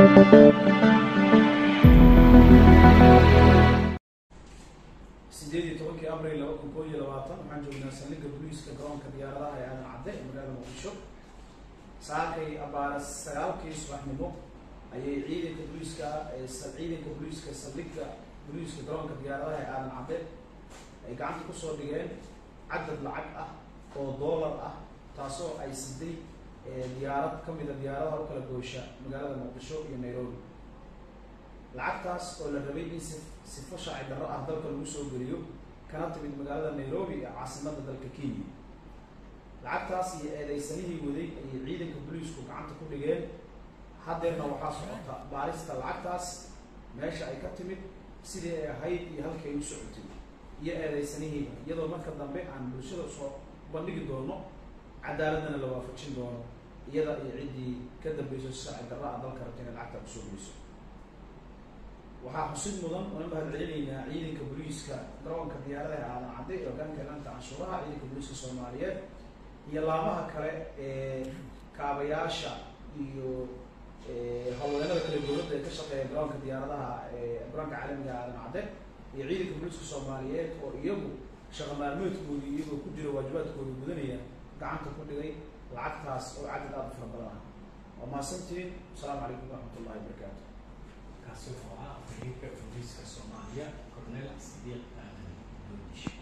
sideed iyo tobankii abril laba kun koo iyo labaatan waxaan joognaa saldhigga booliiska garoonka diyaaradaha ee aadan cadde ee magaalada muqdisho saakay abaara sagaalkii subaxnimo ayay ciidanka booliiska ee sa- ciidanka booliiska saldhigga booliiska garoonka diyaaradaha ee aadan cadde ay gacanta kusoo dhigeen cadad lacag ah oo doolar ah taasoo ay siday ee diyaarad ka mida diyaaradaha u kala goosha magaalada muqdisho iyo nairobi lacagtaas oo la rabay in si sifo sharci darro ah dalka lagu soo geliyo kana timid magaalada nairobi ee caasimadda dalka kenya lacagtaas iyo eedeysanihii waday ayay ciidanka booliisku gacanta ku dhigeen haddeerna waxaa socota baarista lacagtaas meesha ay ka timid sidii ay ahayd iyo halkii ay u socotay iyo eedeysanihiiba iyadoo marka dambe aan bulshada soo bandhigi doono cadaaladana la waafajin doono iyada iyo ciddii ka dambeyso si sharci darro ah dalka rabta inay lacagta kusoo geliso waxaa xusid mudan una mahad celinaynaa ciidanka booliiska garoonka diyaaradaha aadan cadde ee hogaanka ilaanta canshuuraha ciidanka booliiska soomaaliyeed iyo laamaha kale ee kaabayaasha iyo howlwadeennada kale dowladda ee ka shaqeeya garoonka diyaaradaha ee garoonka caalamiga aadan cadde iyo ciidanka booliiska soomaaliyeed oo iyagu shaqa maalmeedkoodii iyagoo ku jira waajibaadkooda gudanaya gacanta ku dhigay lacagtaas oo cadad aada u fara badan ah waa mahadsantiin asalaamu calaykum waraxmat ullahi wabarakaatu kaasi wuxuu ahaa afhayeenka booliiska soomaaliya cornel sidiiq aadan doodish